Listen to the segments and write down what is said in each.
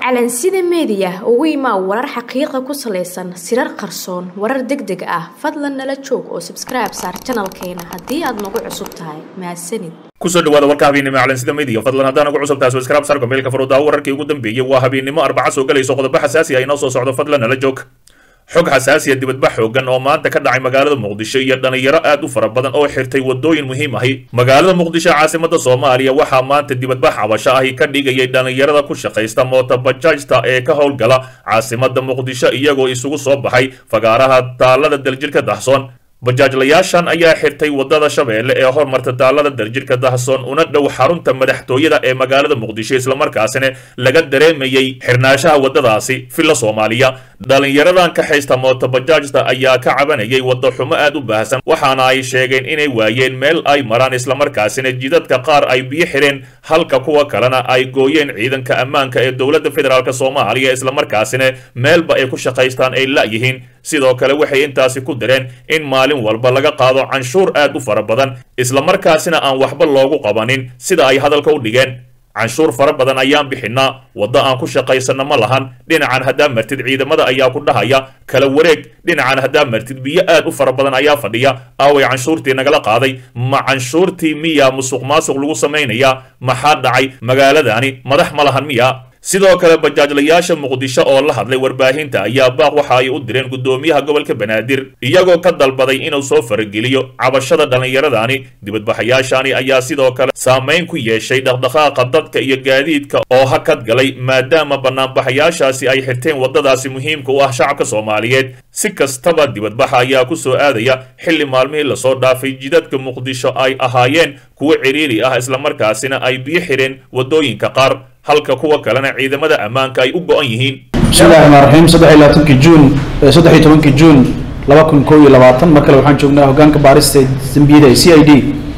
calansida meediya ugu imaa warar xaqiiqa ku salaysan sirar qarsoon warar deg deg ah fadlan nala joog oo sabskribe saar janalkeena haddii aad nagu cusub tahay mahadsanid kusoo dhawaada warka habeennimo calansida media fadlan haddaan ugu cusub tahay subscribe saar gombeelka faroodaa wararkii ugu dambeeyey waa habeennimo arbaca soo galayso qodobo xasaasi ah inoo soo socdo fadlan nala joog xog xasaasiya dibadbax xoogan oo maanta ka dhacay magaalada muqdisho iyo dhalinyaro aad u fara badan oo xirtay wadooyin muhiim ahi magaalada muqdisho caasimada soomaaliya waxaa maanta dibadbax cabasho ahi ka dhigayay dhalinyarada ku shaqaysta mootobajaajta ee ka howlgala caasimada muqdisho iyagoo isugu soo baxay fagaaraha taalada daljirka dahsoon bajaajlayaashan ayaa xirtay wadada shabeelle ee hormarta taalada daljirka dahsoon una dhow xarunta madaxtooyada ee magaalada muqdisho islamarkaasina laga dareemayay xirnaanshaha wadadaasi filla soomaaliya dhalinyaradan ka haysta mootobajaajta ayaa ka cabanayay wadda xumo aad u baahsan waxaana ay sheegeen inay waayeen meel ay maraan islamarkaasina jidadka qaar ay biyo xireen halka kuwa kalena ay gooyeen ciidanka ammaanka ee dowladda federaalk soomaaliya islamarkaasina meelba ay ku shaqaystaan ay la'yihiin sidoo kale waxay intaasi ku dareen in maalin walba laga qaado canshuur aad u fara badan islamarkaasina aan waxba loogu qabanin sida ay hadalka u dhigeen canshuur fara badan ayaan bixinaa waddo aan ku shaqaysanna ma lahan dhinacan haddaa martid ciidamada ayaa ku dhahaya kala wareeg dhinacan haddaa martid biyo aad u fara badan ayaa fadhiya aaway canshuurtii nagala qaaday ma canshuurtii miyaa musuq maasuq lagu samaynayaa maxaa dhacay magaaladani madax ma lahan miya sidoo kale bajaajlayaasha muqdisho oo la hadlay warbaahinta ayaa baaq waxa ay u direen guddoomiyaha gobolka banaadir iyagoo ka dalbaday inuu soo farageliyo cabashada dhallinyaradani dibadbaxayaashani ayaa sidoo kale saamayn ku yeeshay dhaqdhaqaaqa dadka iyo gaadiidka oo hakad galay maadaama banaanbaxayaashaasi ay xirteen waddadaasi muhiimka u ah shacabka soomaaliyeed si kastaba dibadbaxa ayaa ku soo aadaya xilli maalmihii lasoo dhaafay jidadka muqdisho ay ahaayeen kuwo ciriiri ah islamarkaasina ay biyo xireen waddooyinka qaar halka kuwa kalena ciidamada ammaanka ay u go-an yihiin bismillahi raxmaan raxiim saddex iyo labaatanki juun saddex iyo tobankii juun laba kun kow iyo labaatan mar kale waxaan joognaa hoggaanka baarista dembiyada ee c i d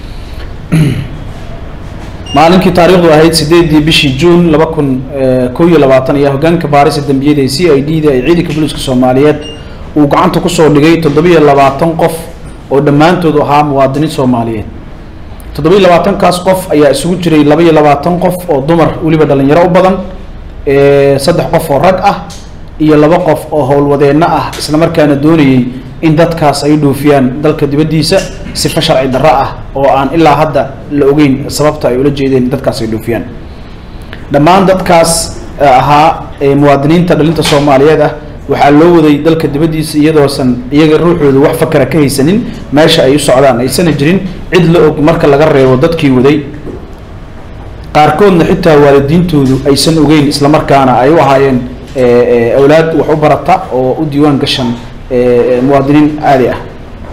maalinkii taariikhdu ahayd sideedii bishii juun laba kun kow iyo labaatan ayaa hoggaanka baarista dembiyada ee c i d da ee ciidanka booliiska soomaaliyeed uu gacanta kusoo dhigay toddobiyo labaatan qof oo dhammaantood ahaa muwaadiniin soomaaliyeed toddobiyo labaatankaas qof ayaa isugu jiray labaiyo labaatan qof oo dumar weliba dhalinyaro u badan saddex qof oo rag ah iyo laba qof oo howlwadeenno ah isla markaana doonayay in dadkaas ay dhoofiyaan dalka dibaddiisa sifa sharci darro ah oo aan ilaa hadda la ogeyn sababta ay ula jeedeen in dadkaas ay dhoofiyaan dhammaan dadkaas ahaa muwaadiniinta dhalinta soomaaliyeed ah waxaa loo waday dalka dibaddiisa iyadoosan iyaga ruuxooda wax fakara ka haysanin meesha ay u socdaan aysana jirin cid la og marka laga reebo dadkii waday qaarkoodna xitaa waalidiintoodu aysan ogeyn islamarkaana ay u ahaayeen awlaad wax u barata oo u diiwaan gashan muwaadiniin caadi ah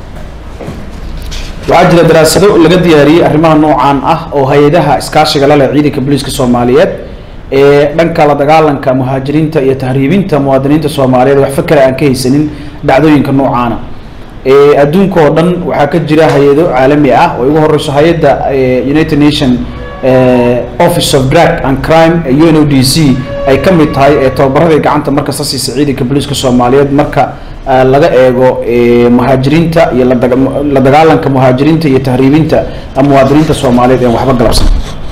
waxaa jira daraasado laga diyaariyey arrimaha noocaan ah oo hay-adaha iskaashiga la leh ciidanka booliiska soomaaliyeed ee dhanka la dagaalanka muhaajiriinta iyo tahriibinta muwaadiniinta soomaaliyeed wax fakera aan ka haysanin dhacdooyinka noocaana adduunka oo dhan waxaa ka jira hay-ado caalami ah oo ugu horeyso hay-adda united nation office of drug and crime u n o d c ay ka mid tahay ee tababaradii gacanta markasta siisa ciidanka booliiska soomaaliyeed marka laga eego muhaajiriinta iyo la dagaalanka muhaajiriinta iyo tahriibinta muwaadiniinta soomaaliyeed ee waxba galabsan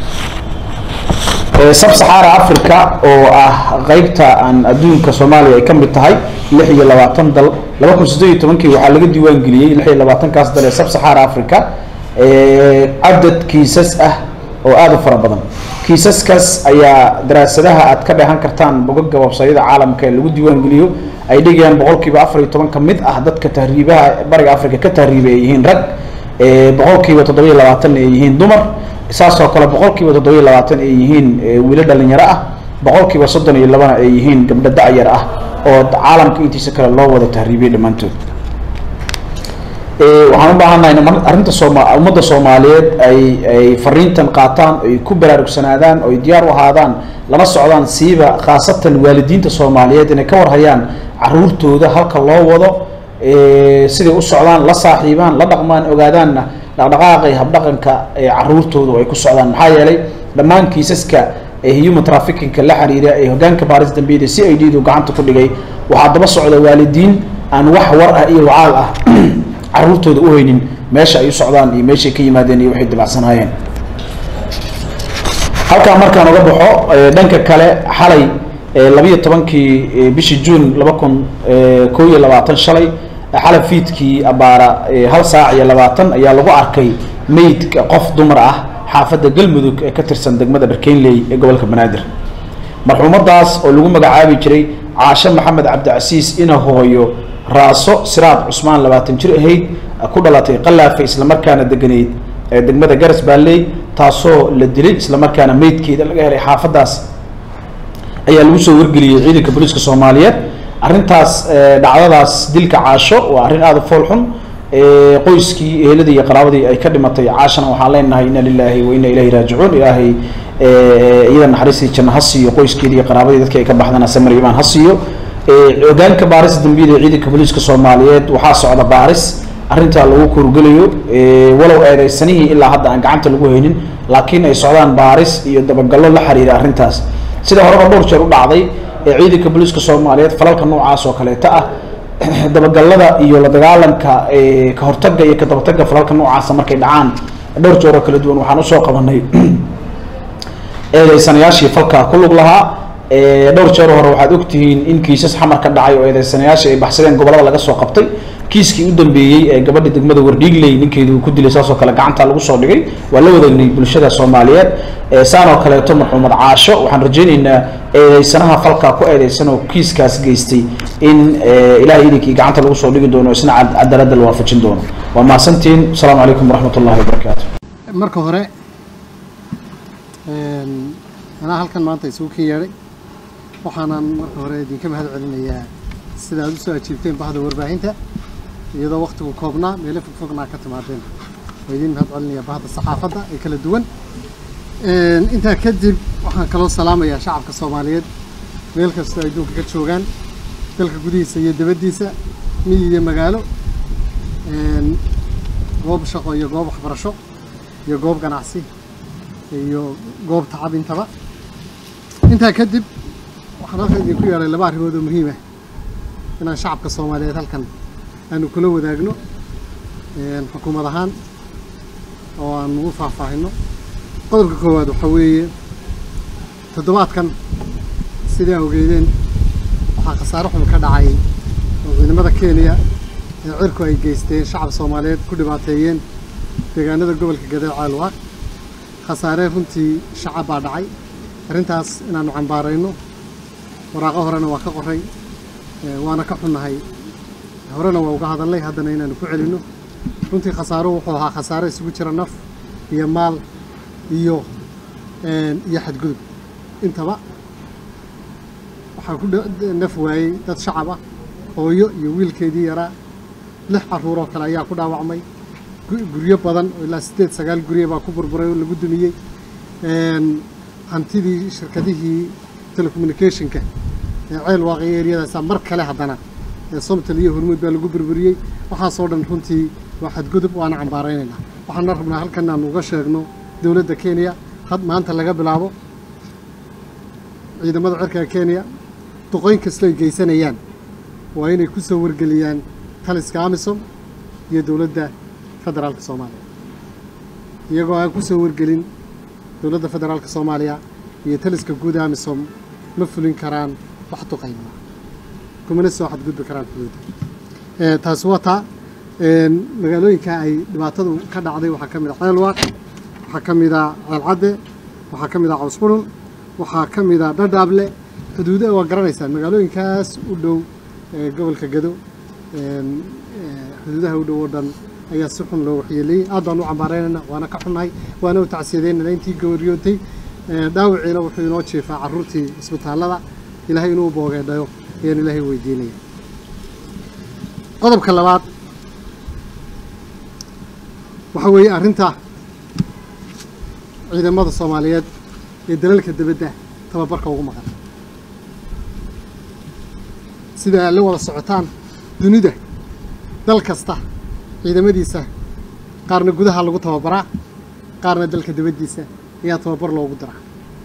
sab saxaara africa oo ah qeybta aan adduunka soomaaliya ay ka mid tahay lix iyo labaatan dal laba kun siddeed iyo tobankii waxaa laga diiwaan geliyey lix iyo labaatankaas dal ee sab saxaara africa cadad kiisas ah oo aada u fara badan kiisaskaas ayaa daraasadaha aad ka dheehan kartaan bogaga websayada caalamka ee lagu diiwaan geliyo ay dhigayaan boqolkiiba afar iyo toban ka mid ah dadka tahriibaha bariga africa ka tahriibay ay yihiin rag boqolkiiba toddoba iyo labaatanna ay yihiin dumar saasoo kale boqolkiiba toddoba iyo labaatan ay yihiin wiilo dhalinyaro ah boqolkiiba soddon iyo labana ay yihiin gabdho da-yar ah oo caalamka intiisa kale loo wada tahriibiyay dhammaantood waxaan u baahannahay in arrinta sooma ummadda soomaaliyeed ay ay fariintan qaataan ay ku baraarugsanaadaan oo ay diyaar u ahaadaan lana socdaan siiba khaasatan waalidiinta soomaaliyeed inay ka warhayaan caruurtooda halka loo wado siday u socdaan la saaxiibaan la dhaqmaan ogaadaanna dhaqdhaqaaqay habdhaqanka caruurtoodu ay ku socdaan maxaa yeelay dhammaan kiisaska human trafficingka la xiriira ee hoggaanka baaris dambiyada c i d du gacanta ku dhigay waxaa daba socda waalidiin aan wax war ah iyo wacaal ah caruurtooda u haynin meesha ay u socdaan iyo meeshay ka yimaadeen iyo waxay dibacsanaayeen halkaa markaan uga baxo dhanka kale xalay labiyo tobankii bishii juun laba kun koo iyo labaatan shalay xalab fiidkii abaara hal saac iyo labaatan ayaa lagu arkay meydka qof dumar ah xaafadda galmudug ee ka tirsan degmada dharkeynley ee gobolka banaadir marxuumadaas oo lagu magacaabi jiray caashe maxamed cabdicasiis ina hooyo raaso siraad cusmaan labaatan jir ahayd ku dhalatay qalaafe islamarkaana deganeyd ee degmada garas baalley taasoo la dilay islamarkaana meydkeeda laga helay xaafaddaas ayaa lagu soo wargeliyey ciidanka booliiska soomaaliyeed arrintaas dhacdadaas dilka caasho waa arrin aada u fool xun qoyskii eheladii iyo qaraabadii ay ka dhimatay caashana waxaan leenahay ina lilaahi wa ina ilahi raajicuun ilaahay iyada naxariistii janno ha siiyo qoyskeedii iyo qaraabadii dadkii ay ka baxdana samir imaan ha siiyo hogaanka baaris dambiyada ee ciidanka booliiska soomaaliyeed waxaa socda baaris arrintaa lagu kurgelayo walow eedeysanihii ilaa hadda aan gacanta lagu haynin laakiin ay socdaan baaris iyo dabagallo la xiriira arrintaas sida horeba dhowr jeer u dhacday ee ciidanka booliiska soomaaliyeed falalka noocaas oo kaleeta ah dabagalada iyo la dagaalanka ka hortaga iyo ka dabataga falalka noocaasa markay dhacaan dhowr jeer oo kala duwan waxaan usoo qabanay eedeysanayaashii falkaa ku lug lahaa dhowr jeer hore waxaad ogtihiin in kiisas xamar ka dhacay oo eedeysanayaashii ay baxsadeen gobolada laga soo qabtay kiiskii u dambeeyey ee gabadha degmada wardhiigley ninkeedu uu ku dilay saasoo kale gacanta lagu soo dhigay waa la wadaagnay bulshada soomaaliyeed saan oo kaleeto marxuumad caasho waxaan rajaynaynaa eedeysanaha falkaa ku eedeysan oo kiiskaas geystay in ilahay idinkii gacanta lagu soo dhigi doono isna cadaaladda la waafajin doono waa mahadsantiin asalaamu calaykum waraxmat ullahi wabarakaatu marka hore anaa halkan maanta isugu ken yeedhay waxaanan marka hore idinka mahad celinayaa sida aad usoo ajiibteen bahda warbaahinta iyadoo waktigu koobnaa meelo fogfognaa ka timaadeen waa idin mahad celinaya bahda saxaafadda ee kala duwan intaa kadib waxaan kaloo salaamayaa shacabka soomaaliyeed meel kastoo adduunka ka joogaan dalka gudihiisa iyo dabaddiisa miyi iyo magaalo goob shaqo iyo goob waxbarasho iyo goob ganacsi iyo goob tacab intaba intaa kadib waxaan halkan idinku yeedhay laba arrimood oo muhiim ah inaan shacabka soomaaliyeed halkan aanu kula wadaagno xukuumad ahaan oo aan ugu faahfaahino qodobka koowaad waxaa weeye toddobaadkan sidaa ogeydeen waxaa khasaare xun ka dhacay oo ciidamada kenya ee cirku ay geysteen shacab soomaaliyeed ku dhibaateeyeen deegaanada gobolka gadee caalwaaq khasaare runtii shacab baa dhacay arrintaas inaanu cambaarayno waraaqo horena waa ka qoray waana ka xunnahay horena waa uga hadalnay haddana inaanu ku celinno runtii khasaaro wuxuu ahaa khasaare isugu jira naf iyo maal iyo iyo xadgudub intaba waxaa ku naf waayey dad shacab ah hooyo iyo wiilkeedii yaraa lix carruur oo kale ayaa ku dhaawacmay guryo badan oo ilaa siddeed sagaal guryo baa ku burburay oo lagu dumiyey hantidii shirkadihii telecommunicationka ee ceel waaqiyo eryadaasa mar kale haddana ee somtal iyo hormuud baa lagu burburiyey waxaasoo dhan runtii waa xadgudub waana cambaaraynaynaa waxaana rabnaa halkan aanu uga sheegno dowladda kenya had maanta laga bilaabo ciidamada cirka kenya duqoyn kastoo ay geysanayaan waa inay ku soo wargeliyaan taliska amisom iyo dowladda federaalka soomaaliya iyagoo aan ku soo wargelin dowladda federaalka soomaaliya iyo taliska guud amisom ma fulin karaan wax duqayma kumana soo xadgudbi karaan xuduudda taasi waa taa magaalooyinka ay dhibaatadu ka dhacday waxaa ka mid a ceelwaaq waxaa ka mid a ceelcadde waxaa ka mid a cawsqurun waxaa ka mid a dhadhaable xuduuda waa garanaysaan magaalooyinkaas u dhow gobolka gado xuduudaha u dhow oo dhan ayaa si xun loo waxyeeleeyey aad baan u cambaaraynayna waana ka xunnahay waana u tacsiyadeynana intii gooryootay dhaawiciina wuxuu inoo jeefaa carruurtii isbitaallada ilaahay inuu boogeedhayo ayaan ilaahay weydiinaya qodobka labaad waxaa weeye arrinta ciidamada soomaaliyeed ee dalalka dibadda tababarka ugu maqan sida aad la wada socotaan dunida dal kasta ciidamadiisa qaarna gudaha lagu tababaraa qaarna dalka dibaddiisa ayaa tababar loogu diraa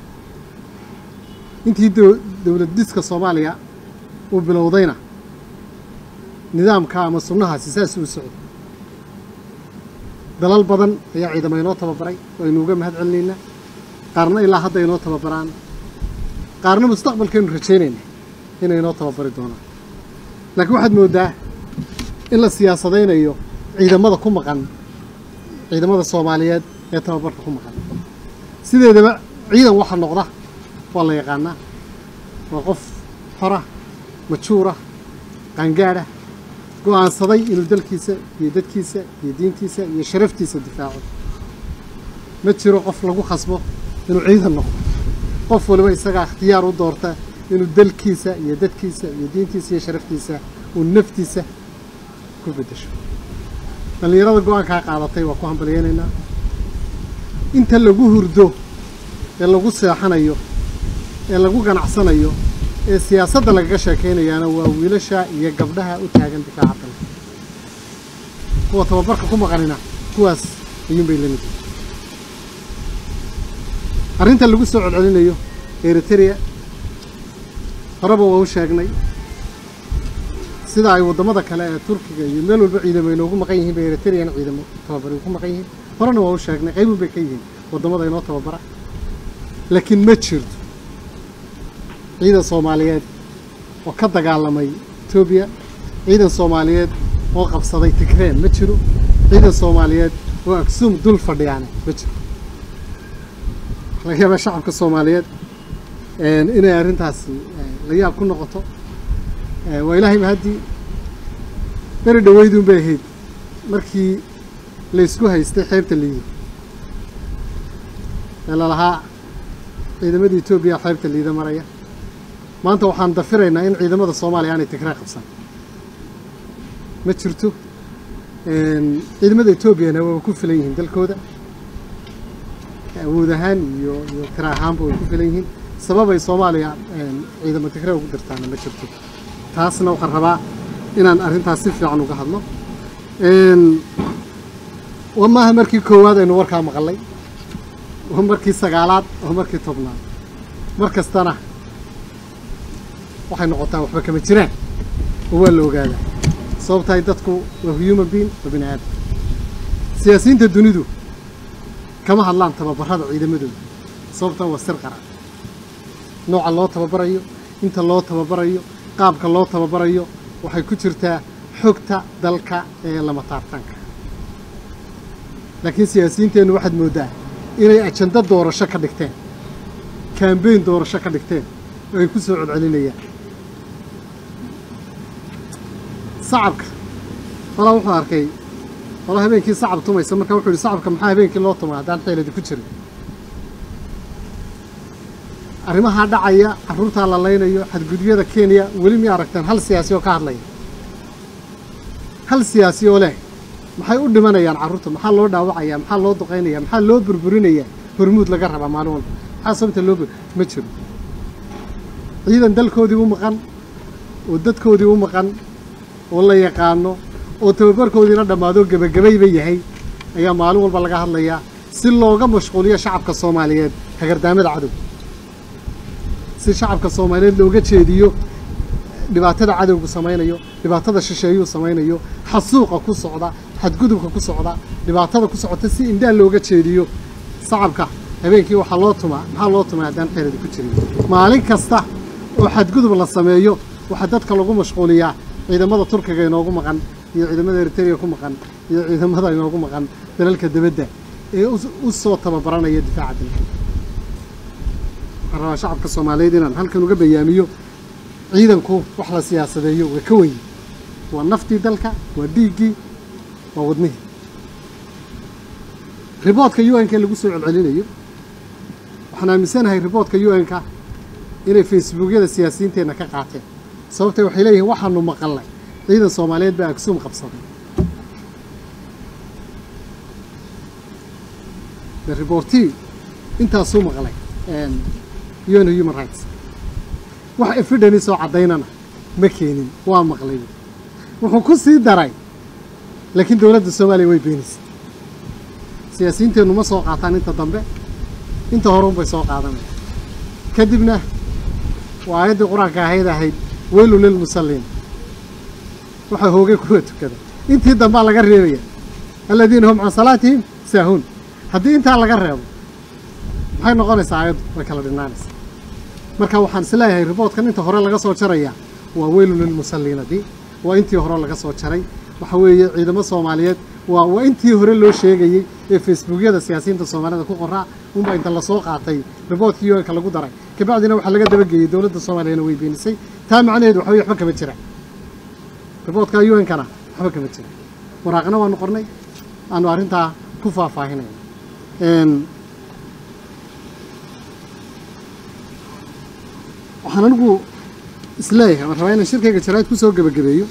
intii dowlad diska soomaaliya uu bilowdayna nidaamka ama sunnahaasi saas uu socday dalal badan ayaa ciidamo inoo tababaray oo aynu uga mahad celinaynaa qaarna ilaa hadda inoo tababaraan qaarna mustaqbalkeenu rajaynayna inay inoo tababari doonaan laakiin waxaad mooddaa in la siyaasadaynayo ciidamada ku maqan ciidamada soomaaliyeed ee tababarka ku maqan sideedaba ciidan waxa noqda waa la yaqaanaa waa qof xora majuura qaangaadha go-aansaday inuu dalkiisa iyo dadkiisa iyo diintiisa iyo sharaftiisa difaaco ma jiro qof lagu khasbo inuu ciidan noqdo qof waliba isagaa ikhtiyaar u doorta inuu dalkiisa iyo dadkiisa iyo diintiisa iyo sharaftiisa uu naftiisa ku beddesho dhallinyarada go-aankaa qaadatay waa ku hambalyeynaynaa inta lagu hurdo ee lagu seexanayo ee lagu ganacsanayo ee siyaasadda lagaga sheekaynayaana waa wiilasha iyo gabdhaha u taagan difaaca dalka kuwa tababarka ku maqanina kuwaas ayuunbay la mid arrinta lagu soo celcelinayo eritrea horeba waa u sheegnay sida ay waddamada kale ee turkiga iyo meel walba ciidamo inoogu maqan yihiin bay eritreana ciidamo tababari ku maqan yihiin horena waa u sheegnay qaybun bay ka yihiin waddamada inoo tababara laakiin ma jirto ciidan soomaaliyeed oo ka dagaalamay etoobiya ciidan soomaaliyeed oo qabsaday tigreen ma jiro ciidan soomaaliyeed oo aksuum dul fadhiyaane ma jiro laga yaabaa shacabka soomaaliyeed inay arrintaasi la yaab ku noqoto waa ilaahayba haddii beri dhaweyduun bay ahayd markii laysku haystay xeebta liida ee lalahaa ciidamadii etoobiya xeebta liida maraya maanta waxaan dafiraynaa in ciidamada soomaaliya aanay tigree qabsan ma jirto ciidamada etoobiyana waaba ku filan yihiin dalkooda awood ahaan iyo iyo tira ahaanba way ku filan yihiin sababay soomaaliya ciidamo tigree ugu dirtaana ma jirto taasna waxaan rabaa inaan arrintaas si fiican uga hadlo wa maaha markii koowaad aynu warkaa maqalay waa markii sagaalaad waa markii tobnaad mar kastana waxay noqotaa waxba kama jiraan oo waa la ogaadaa sababtahay dadku waa human being waa bini aadam siyaasiyiinta dunidu kama hadlaan tababarada ciidamadooda sababtan waa sir qaran nooca loo tababarayo inta loo tababarayo qaabka loo tababarayo waxay ku jirtaa xogta dalka ee lama taabtaanka laakiin siyaasiyiinteennu waxaad mooddaa inay ajando doorasho ka dhigteen kambeyn doorasho ka dhigteen oo ay ku soo codcelinayaan sacabka walaa wuxuu arkay walaa habeenkii sacab tumaysa marka wuxuu yihi sacabka maxaa habeenkii loo tumay haddaan xeeladi ku jirin arrimahaa dhacaya carruurtaa la laynayo xadgudyada kenya weli mi aragteen hal siyaasi oo ka hadlaya hal siyaasi oo leh maxay u dhimanayaan carruurta maxaa loo dhaawacaya maxaa loo duqaynaya maxaa loo burburinaya hormuud laga rabaa maalin walba maxaa sababta loo ma jiro ciidan dalkoodii u maqan oo dadkoodii u maqan oo la yaqaano oo tababarkoodiina dhammaado gebagabayba yahay ayaa maalin walba laga hadlayaa si looga mashquuliyo shacabka soomaaliyeed hagardaamada cadow si shacabka soomaaliyeed looga jeediyo dhibaatada cadowgu samaynayo dhibaatada shisheeyuu samaynayo xasuuqa ku socda xadgudubka ku socda dhibaatada ku socota si indhaa looga jeediyo shacabka habeenkii waxaa loo tumaa maxaa loo tumaa haddaan xeeradi ku jirin maalin kasta oo xadgudub la sameeyo waxaa dadka lagu mashquuliyaa ciidamada turkiga inoogu maqan iyo ciidamada eritrea ku maqan iyo ciidamada inoogu maqan dalalka debadda ee u soo tababaranaya difaaca dalka waxaan rabaa shacabka soomaaliyeed inaan halkan uga bayaamiyo ciidanku wax la siyaasadeeyo waa ka wenyi waa naftii dalka waa dhiiggii waa wadnihii riboodka u n-ka lagu soo celcelinayo waxaan aaminsanahay riboodka u n-ka inay facebookyada siyaasiyiinteenna ka qaateen sababtay waxay leeyihiin waxaanu maqalnay ciidan soomaaliyeed baa agsuum qabsaday the reportii intaasuu maqlay un human rights wax evideni soo caddaynana ma keenin waa maqlay wuxuu ku sii daray laakiin dowladda soomaaliya way beenaysay siyaasiyiinteennu ma soo qaataan inta dambe inta horeun bay soo qaadanaya kadibna waa aayaddii qur-aanka ahayd ahayd weylu lilmusalliin waxaa hoogay kuwa tukada intii dambaa laga reebaya aladiina hum can salaatihim saahuun haddii intaa laga reebo maxay noqonaysaa aayaddu way kala dhinaanaysaa marka waxaan is leeyahay riboodkan inta hore laga soo jaraya waa weylun lilmusalliinadii waa intii hore laga soo jaray waxa weeye ciidamo soomaaliyeed waa waa intii hore loo sheegayey ee facebookyada siyaasiyiinta soomaalida ku qoraa unbaa inta lasoo qaatay riboodkii un-ka lagu daray kabacdina waxaa laga dabageeyey dowladda soomaaliyana way beenisay taa macnaheedu waxa weye waxba kama jira riboodka un-kana waxba kama jira waraaqna waanu qornay aanu arrintaa ku faahfaahinayna waxaan anigu isleeyahay waan rabaa inaan shirkayga jaraa'id ku soo gebagabeeyo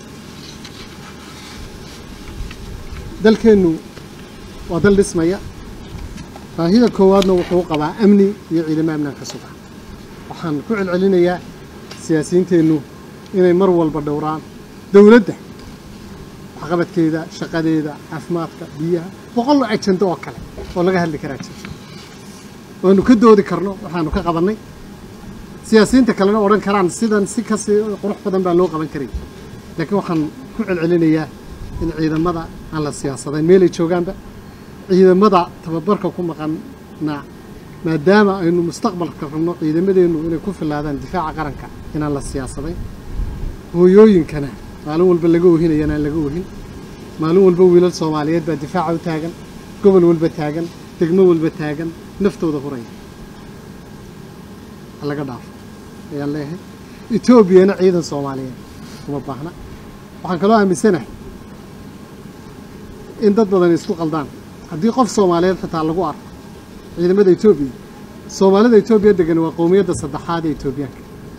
dalkeennu waa dal dhismaya baahida koowaadna wuxuu qabaa amni iyo ciidamo amnaan ka suga waxaan ku celcelinayaa siyaasiyiinteennu inay mar walba dhowraan dowladda waxqabadkeeda shaqadeeda caafimaadka biyaha boqol ajando oo kale oo laga hadli karaa jirta waanu ka doodi karno waxaanu ka qabannay siyaasiyiinta kalena odhan karaan sidan si kasi qurux badan baa loo qaban karay laakiin waxaan ku celcelinayaa in ciidamada aan la siyaasadayn meelay joogaanba ciidamada tababarka ku maqana maadaama aynu mustaqbalka rabno ciidamadeennu inay ku filaadaan difaaca qaranka inaan la siyaasadayn hooyooyinkana maalin walba laga ohinaya inaan laga ohin maalin walba wiilal soomaaliyeed baa difaaca u taagan gobol walba taagan degmo walba taagan naftooda huraya ha laga dhaafo ayaan leeyahay etoobiyana ciidan soomaaliyeed uma baahna waxaan kaloo aaminsanahay in dad badan isku qaldaan haddii qof soomaaliyeed xitaa lagu arko ciidamada etoobiya soomaalida etoobiya degan waa qowmiyadda saddexaad ee etoobiyaanka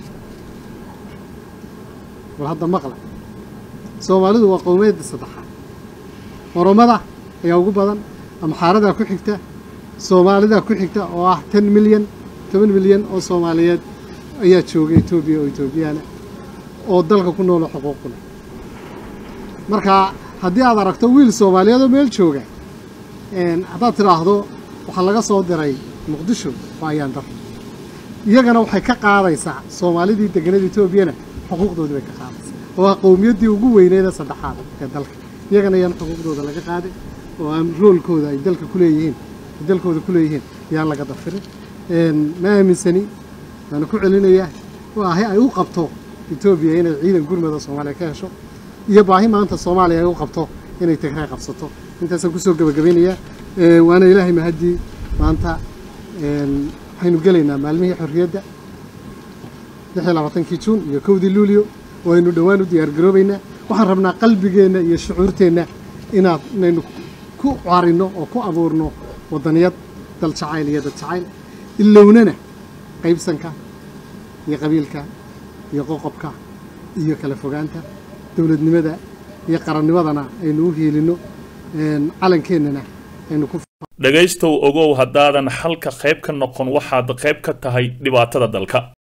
bal hadda maqla soomaalidu waa qowmiyadda saddexaad oromada ayaa ugu badan amxaaradaa ku xigta soomaalidaa ku xigta oo ah ten milyan toban milyan oo soomaaliyeed ayaa jooga etoobiya oo etoobiyaana oo dalka ku noolo xuquuqu leh marka haddii aad aragto wiil soomaaliyeed oo meel jooga haddaad tidhaahdo waxaa laga soo diray muqdisho waa ayaan dar iyagana waxay ka qaadaysaa soomaalidii deganada etoobiyana xuquuqdoodii bay ka qaadaysaa oo ah qowmiyaddii ugu weyneeda saddexaad ee dalka iyagana yaan xuquuqdooda laga qaadin oo aan roolkooda ay dalka ku leeyihiin ay dalkooda ku leeyihiin yaan laga dafirin ma aaminsani waana ku celinayaa waahi ay u qabto etoobiya inay ciidan gurmada soomaaliya ka hesho iyo baahi maanta soomaaliya ay u qabto inay tigray qabsato intaasaan kusoo gebagabeynayaa waana ilaahay mahaddii maanta waxaynu gelaynaa maalmihii xorriyadda lix iyo labaatankii juun iyo kowdii luulio oo aynu dhowaan u diyaargaroobaynaa waxaan rabnaa qalbigeenna iyo shucuurteenna inaad inaynu ku carinno oo ku abuurno waddaniyad dal jacayl iyo dad jacayl ilownana qaybsanka iyo qabiilka iyo qoqobka iyo kala fogaanta dowladnimada iyo qarannimadana aynu u hiilinno calankeenana aynu ku dhegaystow ogow haddaadan xalka qayb ka noqon waxaad qayb ka tahay dhibaatada dalka